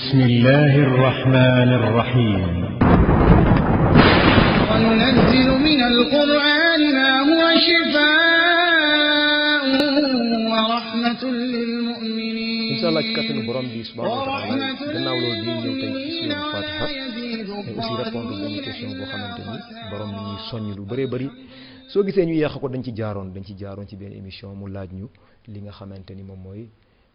بسم الله الرحمن الرحيم وننزل من القرآن ما هو شفاء ورحمة للمؤمنين incha allah ci kattanu borom bi subhanahu wa taala gannaaw loolu di ñëw tey ci suñu fatiha mais aussi répondre benn question boo xamante ni borom mi ñuy soññ lu bëree bëri soo gisee ñu yàq ko dañ ci jaaroon dañ ci jaaroon ci benn émission mu laaj ñu li nga xamante ni moom mooy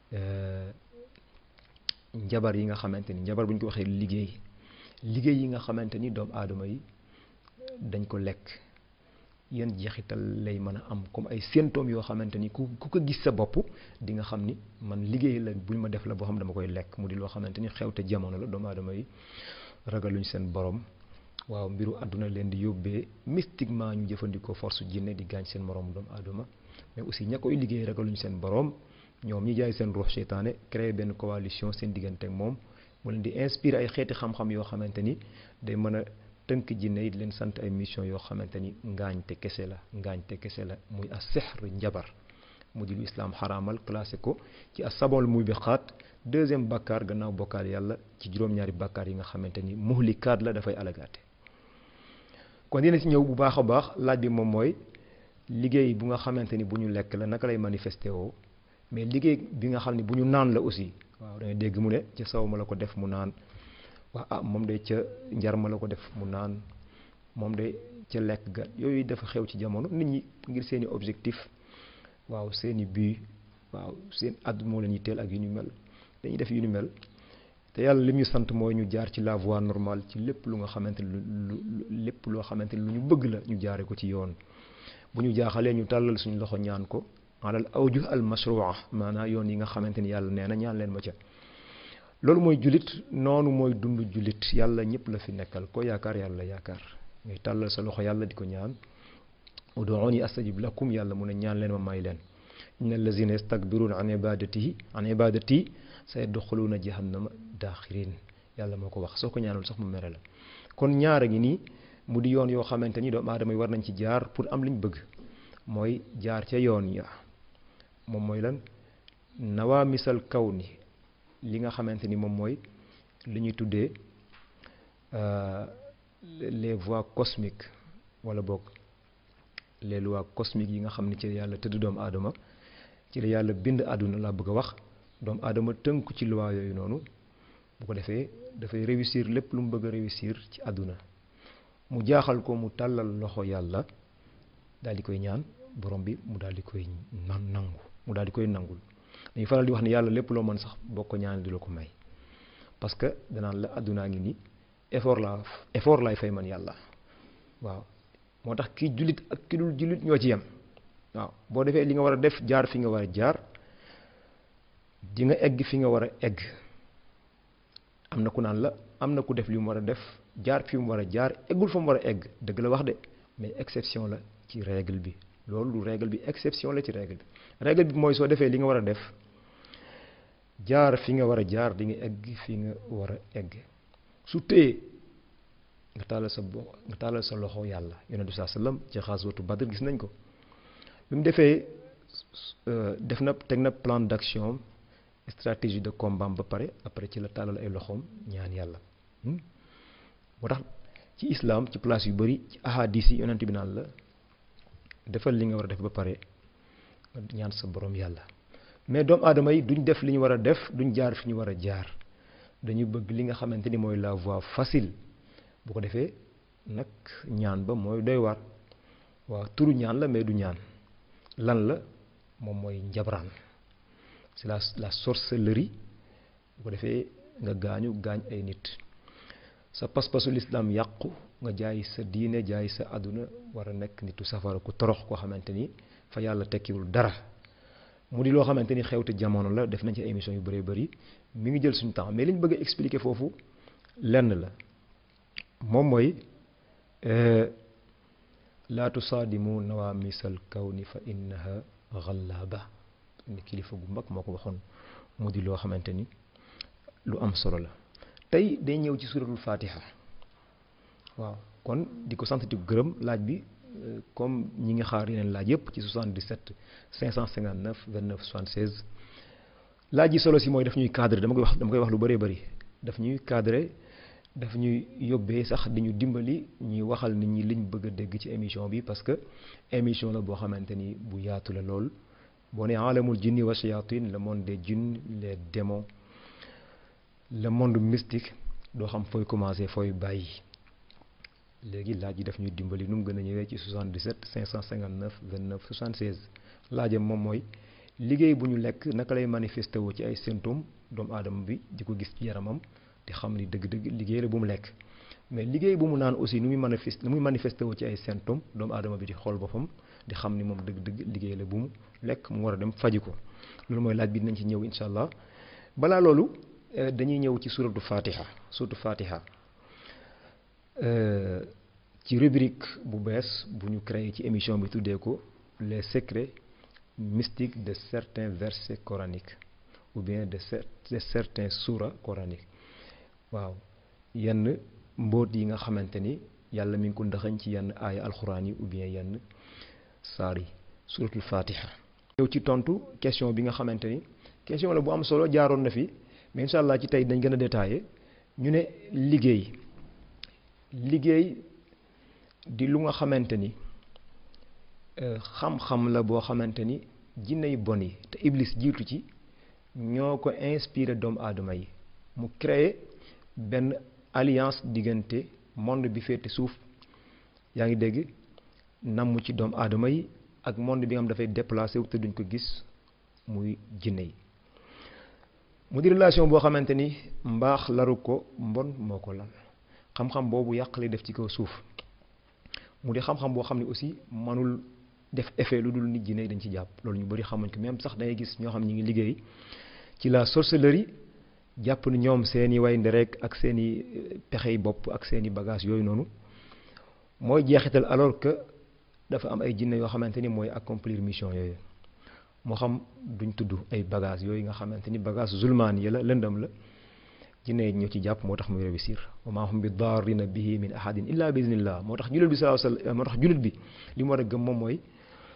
njabar yi nga xamante ni njabar bu ñu ko waxee liggéey liggéey yi nga xamante ni doomu aadama yi dañ ko lekk yan jeexital lay mën a am comme ay symptômes yoo xamante ni ku ku ko gis sa bopp di nga xam ni man liggéey la buñ ma def la boo xam dama koy lekk mu di loo xamante ni xewte jamono la doomu aadama yi ragaluñ seen borom waaw mbiru àdduna leen di yóbbee mystiquement ñu jëfandikoo force jinne di gaañ seen morom doomu aadama mais aussi ña koy liggéey ragaluñ seen borom ñoom ñi jaay seen ruux seytaane créé benn coalition seen diggante ak moom mu leen di inspiré ay xeeti xam-xam yoo xamante ni day mën a tënk jinne yi di leen sant ay mission yoo xamante ni ngaañte kese la ngaañte kese la muy a sihr njabar mu di lu islaam xaraamal classé ko ci a sabol muy bi xaat deuxième bakkaar gannaaw bokkaal yàlla ci juróom-ñaari bakkaar yi nga xamante ni muhlikaat la dafay alagaate kon dina ci ñëw bu baax a baax laaj bi moom mooy liggéey bu nga xamante ni bu ñu lekk la naka lay manifesté woo mais liggéey bi nga xam ne bu ñu naan la aussi waaw da ngay dégg mu ne ca saw ma la ko def mu naan waa ah moom de ca njar ma la ko def mu naan moom de ca lekk ga yooyu dafa xew ci jamono nit ñi ngir seeni objectif waaw seeni but waaw seen àdduna moo leen yitteel ak yu ñu mel dañuy def yu ñu mel te yàlla lim ñu sant mooy ñu jaar ci la voie normale ci lépp lu nga xamante ni lu lépp loo xamante ni lu ñu bëgg la ñu jaare ko ci yoon bu ñu jaaxalee ñu tàllal suñu loxo ñaan ko alal awjuh al mashrua maanaam yoon yi nga xamante ni yàlla nee na ñaan leen ma ca loolu mooy jullit noonu mooy dund jullit yàlla ñëpp la fi nekkal ko yaakaar yàlla yaakaar ngay tàllal sa loxo yàlla di ko ñaan uduuni astajib lakum yàlla mun a ñaan leen ma may leen inna allazina yastakbiruna an ibadatihi an ibadati sa yadxuluuna jahannama daaxirin yàlla moo ko wax soo ko ñaanul sax mu mere la kon ñaara ngi nii mu di yoon yoo xamante ni doomu aadama yi war nañ ci jaar pour am liñ bëgg mooy jaar ca yoon ya moom mooy lan nawaa misal kaw ni li nga xamante ni moom mooy li ñuy tuddee les voies cosmiques wala boog les lois cosmiques yi nga xam ne ci la yàlla tëdd doomu aadama ci la yàlla bind àdduna laa bëgg a wax doomu aadama tënku ci loi yooyu noonu bu ko defee dafay réussir lépp lu mu bëgg a réussir ci àdduna mu jaaxal ko mu tàllal loxo yàlla daal di koy ñaan borom bi mu daal di koy nan nangu mu daal di koy nangul dañuy faral di wax ne yàlla lépp loo mën sax boo ko ñaan di la ko may parce que danaan la àddunaa ngi nii effort la effort laay fay man yàlla waaw moo tax ki jullit ak ki dul jullit ñoo ci yem waaw boo defee li nga war a def jaar fi nga war a jaar di nga egg fi nga war a egg am na ku naan la am na ku def li mu war a def jaar fi mu war a jaar eggul fa mu war a egg dëgg la wax de mais exception la ci règle bi loolu du règle bi exception la ci règle bi règle bi mooy soo defee li nga war a def jaar fi nga war a jaar di nga egg fi nga war a egg su téye nga tàllal sa bo nga tàllal sa loxo yàlla yonent bi saa sallam ci xaswatu Badr gis nañ ko bi mu defee def na teg na plan d'action stratégie de combat ba pare après ci la tàllal ay loxoom ñaan yàlla moo tax ci islam ci place yu bari ci ahadis yi yonent bi naan la defal li nga war a def ba pare ñaan sa borom yàlla mais doomu aadama yi duñ def li ñu war a def duñ jaar fi ñu war a jaar dañu bëgg li nga xamante ni mooy la voie facile bu ko defee nag ñaan ba mooy doy waar waaw turu ñaan la mais du ñaan lan la moom mooy njabraan c'est la la sorcellerie bu ko defee nga gaañu gaañ ay nit sa pas-pasu lislaam yàqu nga jaay sa diine jaay sa àdduna war a nekk nitu safara ku torox koo xamante ni fa yàlla tekkiwul dara mu di loo xamante ni xewte jamono la def nañ ci émission yu bëree bëri mi ngi jël suñu temps mais li ñu bëgg a expliquer foofu lenn la moom mooy laa tusaadimu nawaamisal kawni fa innaha xallaaba ni kilifa gu mag moo ko waxoon mu di loo xamante ni lu am solo la tey day ñëw ci suratul fatiha waaw kon di ko sant di ko gërëm laaj bi comme ñi ngi xaar yeneen laaj yëpp ci 77 559 29 76 laaj yi solo si mooy daf ñuy cadre dama koy wax dama koy wax lu bëree bëri daf ñuy cadrer daf ñuy yóbbee sax di ñu dimbali ñuy waxal nit ñi liñ bëgg a dégg ci émission bi parce que émission la boo xamante ni bu yaatu la lool boo ne alamul jinni wa shayatin le monde des djinns les démons le monde mystique doo xam fooy commencer fooy bàyyi léegi laaj yi daf ñuy dimbali nu mu gën a ñëwee ci 77 559 29 76 laajam moom mooy liggéey bu ñu lekk naka lay manifesté woo ci ay symptômes doomu aadama bi di ko gis ci yaramam te xam ni dëgg-dëgg liggéey la bu mu lekk mais liggéey bu mu naan aussi nu muy manifesté nu muy manifesté woo ci ay symptômes doomu aadama bi di xool boppam di xam ni moom dëgg-dëgg liggéey la bu mu lekk mu war a dem faji ko loolu mooy laaj bi dinañ ci ñëw incha allah balaa loolu dañuy ñëw ci suratu fatiha suratu fatiha ci rubrique bu bees bu ñu créé ci émission bi tuddee ko les secrets mystiques de certains versets coraniques ou bien de de certains sourates coraniques waaw yenn mbóot yi nga xamante ni yàlla mi ngi ko ndaxañ ci yenn aaya alxuraan yi ou bien yenn saar yi suratul fatiha ñëw ci tontu question bi nga xamante ni question la bu am solo jaaroon na fi mais incha allah ci tey dañ gën a détaillé ñu ne liggéey liggéey di lu nga xamante ni xam-xam la boo xamante ni jinne yu bon yi te iblis jiitu ci ñoo ko inspiré doomu aadama yi mu créé benn alliance diggante monde bi féete suuf yaa ngi dégg namm ci doomu aadama yi ak monde bi nga xam dafay déplacé wu te duñ ko gis muy jinne yi mu di relation boo xamante ni mbaax laru ko mbon moo ko lan xam-xam boobu yàq lay def ci kaw suuf mu di xam-xam boo xam ne aussi manul def effet lu dul nit jinne yi dañ ci jàpp loolu ñu bëri xamuñ ko même sax dangay gis ñoo xam ñi ngi liggéey ci la sorcellerie jàpp ni ñoom seeni way nderek ak seeni pexey bopp ak seeni bagage yooyu noonu mooy jeexital alors que dafa am ay jinne yoo xamante ni mooy accomplir mission yooyu moo xam duñ tudd ay bagage yooyu nga xamante ni bagage zulmaan yi la lëndam la jinne yi ñoo ci jàpp moo tax muy réussir wa maa hum bi daarrina bihi min ahadin illa bi iznillah moo tax jullit bi sallallahu alayhi wasallam moo tax jullit bi li mu war a gëm moom mooy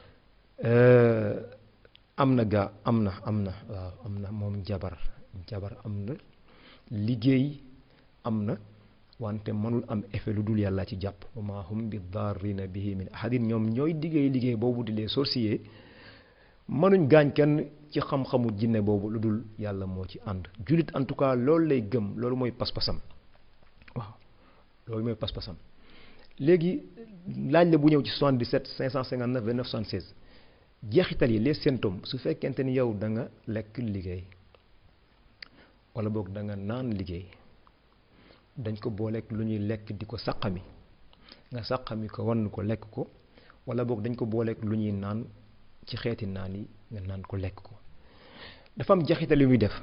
am na gaa am na am na waaw am na moom jabar jabar am na liggéey am na wante mënul am effet lu dul yàlla ci jàpp wa maa hum bi daarrina bihi min ahadin ñoom ñooy liggéey liggéey boobu di les sorciers mënuñ gaañ kenn ci xam-xamu jinne boobu lu dul yàlla moo ci ànd jullit en tout cas loolu lay gëm loolu mooy pas-pasam waaw loolu mooy pas-pasam léegi laaj la bu ñëw ci 77 559 29 76 jeexital yi les symptômes su fekkente ni yow da nga lekk liggéey wala boog da nga naan liggéey dañ ko booleeg lu ñuy lekk di ko saqami nga saqami ko wann ko lekk ko wala boog dañ ko booleeg lu ñuy naan ci xeeti naan yi nga naan ko lekk ko dafa am jeexital yu muy def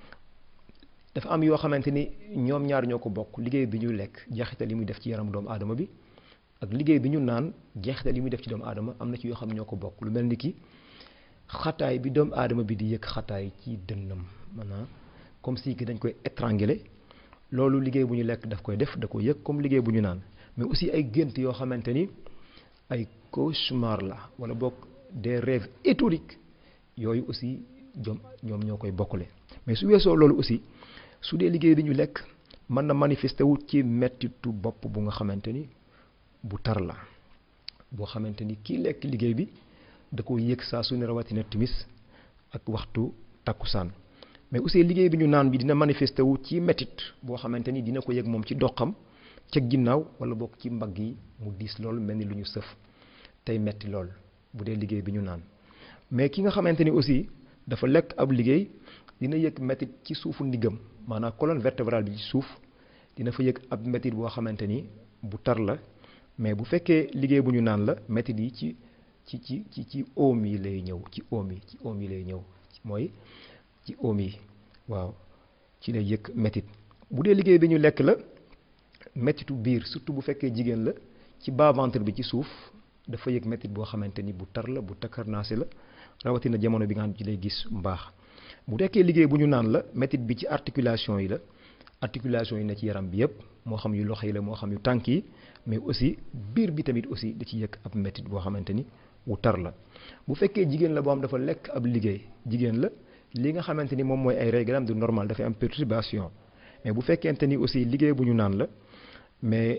dafa am yoo xamante ni ñoom ñaar ñoo ko bokk liggéey bi ñuy lekk jeexital yi muy def ci yaram doomu aadama bi ak liggéey bi ñu naan jeexital yi muy def ci doomu aadama am na ci yoo xam ñoo ko bokk lu mel ni ki xataay bi doomu aadama bi di yëg xataay ci dënnam maanaam comme si que dañ koy étrangler loolu liggéey bu ñu lekk daf koy def da ko yëg comme liggéey bu ñu naan mais aussi ay gént yoo xamante ni ay cauchemar la wala bokk des rêves éthoriques yooyu aussi ñoom ñoom ñoo koy bokkule mais su weesoo loolu aussi su dee liggéey bi ñu lekk mën na manifester wu ci mettitu bopp bu nga xamante ni bu tar la boo xamante ni kii lekk liggéey bi da ko yëg saa su ne rawatina timis ak waxtu takkusaan mais aussi liggéey bi ñu naan bi dina manifester wu ci mettit boo xamante ni dina ko yëg moom ci doxam ca ginnaaw wala bokk ci mbagg yi mu diis lool mel ni lu ñu sëf tey metti lool bu dee liggéey bi ñu naan mais ki nga xamante ni aussi dafa lekk ab liggéey dina yëg mettit ci suufu ndiggam maanaam colonne vertébrale bi ci suuf dina fa yëg ab mettit boo xamante ni bu tar la mais bu fekkee liggéey bu ñu naan la mettit yi ci ci ci ci ci oom yi lay ñëw ci oom yi ci oom yi lay ñëw mooy ci oom yi waaw ci lay yëg mettit bu dee liggéey bi ñu lekk la mettitu biir surtout bu fekkee jigéen la ci bas ventre bi ci suuf dafa yëg mettit boo xamante ni bu tar la bu takkarnaase la rawatina jamono bi nga xam ci lay gis mbaax bu fekkee liggéey bu ñu naan la mettit bi ci articulation yi la articulation yi na ci yaram bi yëpp moo xam yu loxo yi la moo xam yu tànk yi mais aussi biir bi tamit aussi da ci yëg ab mettit boo xamante ni wu tar la bu fekkee jigéen la boo xam dafa lekk ab liggéey jigéen la li nga xamante ni moom mooy ay réglam du normal dafay am perturbation mais bu fekkente ni aussi liggéey bu ñu naan la mais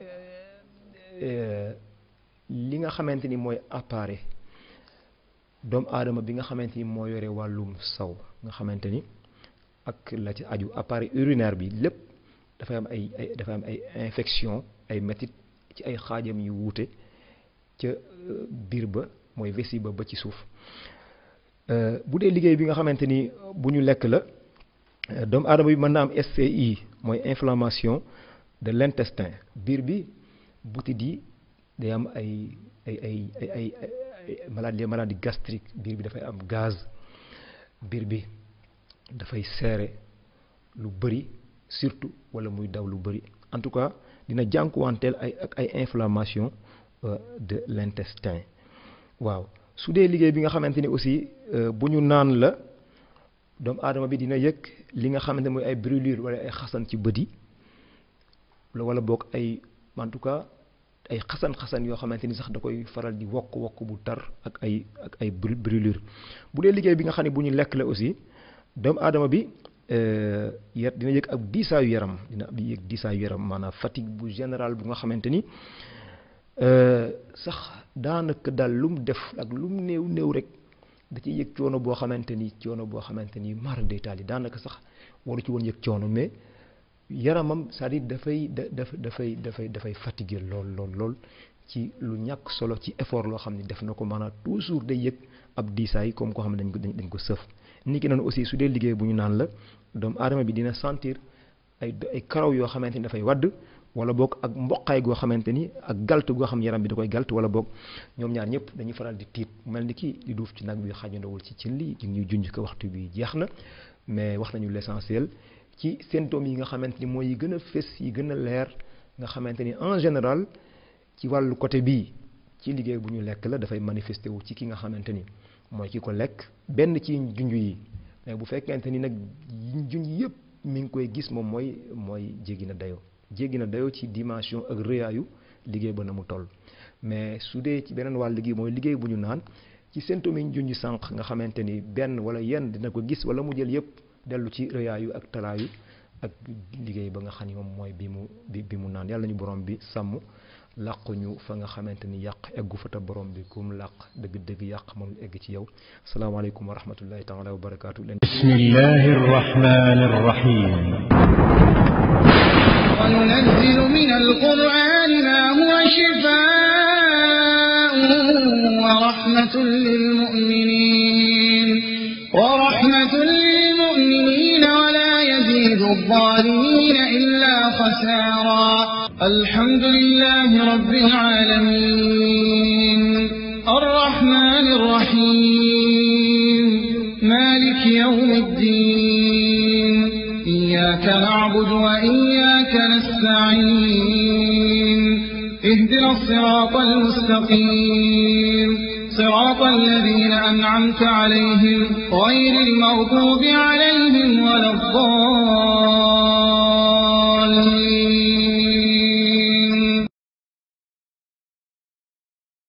li nga xamante ni mooy appareil doomu aadama bi nga xamante ni moo yore wàllum saw nga xamante ni ak la ci aju appareil urinaire bi lépp dafay am ay ay dafay am ay infection ay métit ci ay xaajam yu wuute ca biir ba mooy vessie ba ba ci suuf bu dee liggéey bi nga xamante ni bu ñu lekk la doomu aadama bi mën na am SCI mooy inflammation de l'intestin biir bi butit yi day am ay ay ay ay ay maladie maladie gastrique biir bi dafay am gaz biir bi dafay seere lu bëri surtout wala muy daw lu bëri en tout cas dina jànkuwanteel ay ak ay inflammation de l'intestin waaw su dee liggéey bi nga xamante ni aussi bu ñu naan la doomu aadama bi dina yëg li nga xamante mooy ay brûlure wala ay xasan ci bët yi wala boog ay en tout cas ay xasan-xasan yoo xamante ni sax da koy faral di wokk wokk bu tar ak ay ak ay brûlure bu dee liggéey bi nga xam ne bu ñu lekk la aussi doomu aadama bi yar dina yëg ak diisaayu yaram dina yëg diisaayu yaram maanaam fatigue bu général bu nga xamante ni sax daanaka daal lu mu def ak lu mu néew néew rek da ciy yëg coono boo xamante ni coono boo xamante ni mara day taal yi daanaka sax waru ci woon yëg coono mais yaramam c'est-à-dire dafay da dafay dafay dafay fatigué lool lool lool ci lu ñàkk solo ci effort loo xam ne def na ko maanaam toujours day yëg ab diisaay comme koo xam ne dañ ko dañ ko sëf ni ki noonu aussi su dee liggéey bu ñu naan la doomu aadama bi dina sentir ay ay karaw yoo xamante ni dafay wadd wala boog ak mboqaay goo xamante ni ak galt goo xam yaram bi da koy galt wala boog ñoom ñaar ñëpp dañuy faral di tiit mel ni kii di duuf ci nag bi xajandawul ci cin li ñuy junj ko waxtu bi jeex na mais wax nañu l'essentiel ci symptômes yi nga xamante ni mooy yi gën a fés yi gën a leer nga xamante ni en général ci wàllu côté bii ci liggéey bu ñu lekk la dafay manifesté wu ci ki nga xamante ni mooy ki ko lekk benn ci junj yi mais bu fekkente ni nag junj yëpp mi ngi koy gis moom mooy mooy jéggi na dayoo jéggi na dayoo ci dimension ak rëyaayu liggéey ba na mu toll mais su dee ci beneen wàll gi mooy liggéey bu ñu naan ci symptômes yi ñu junj sànq nga xamante ni benn wala yenn dina ko gis wala mu jël yëpp dellu ci rëyaayu ak talaayu ak liggéey ba nga xam ni moom mooy bi mu bi bi mu naan yàlla ñu borom bi sàmm làquñu fa nga xamante ni yàq eggu fa te borom bi kum làq dëgg-dëgg yàq mënul egg ci yow salaamaaleykum wa rahmatullahi taala wa barakaatu leen bismillahi rrahmani rrahim وننزل من القرآن ما هو شفاء ورحمة للمؤمنين ورحمة للمؤمنين ولا يزيد الظالمين إلا خسارا الحمد لله رب العالمين الرحمن الرحيم مالك يوم الدين إياك نعبد وإياك نستعين اهدنا الصراط المستقيم صراط الذين أنعمت عليهم غير المغضوب عليهم ولا الضالين